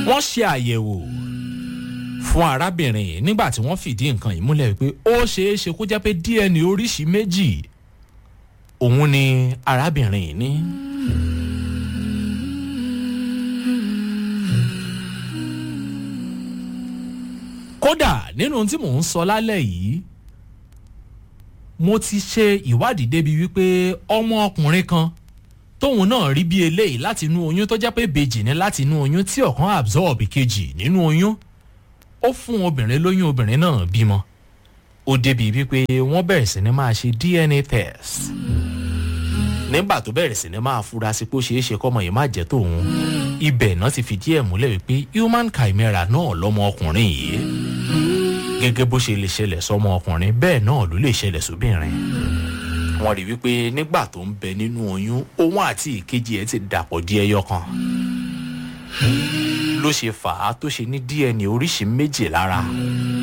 wọ́n ṣe àyẹ̀wò fún arábìnrin yìí nígbà tí wọ́n fìdí nǹkan yìí múlẹ̀ pé ó ṣeé ṣe kó jẹ́ pé dna oríṣi méjì òun ni arábìnrin yìí ní. kódà nínú tí mò ń sọ lálẹ́ yìí mo ti ṣe ìwádìí débi wípé ọmọ ọkùnrin kan tóun náà rí bí eléyìí láti inú oyún tó jẹ́ pé bèjì ní láti inú oyún tí ọ̀kan absorb kejì nínú oyún ó fún obìnrin lóyún obìnrin náà bímọ ó débi wípé wọ́n bẹ̀rẹ̀ sí ni máa ṣe dna test nígbà tó bẹ̀rẹ̀ sí ni máa fura sí pé ó ṣeé ṣe kọ́mọ yìí má jẹ́ tòun ibẹ̀ náà ti fìdí ẹ̀ múlẹ̀ wípé human chimera náà lọ́mọ ọkùnrin yìí gẹ́gẹ́ bó ṣe lè ṣẹlẹ̀ sọmọ ọkùnrin bẹ́ẹ̀ náà ló lè ṣẹlẹ̀ sóbìnrin wọ́n rí wípé nígbà tó ń bẹ nínú oyún òun àti ìkejì ẹ̀ ti dàpọ̀ di ẹyọ kan ló ṣe fà á tó ṣe ní dna oríṣi méjì lára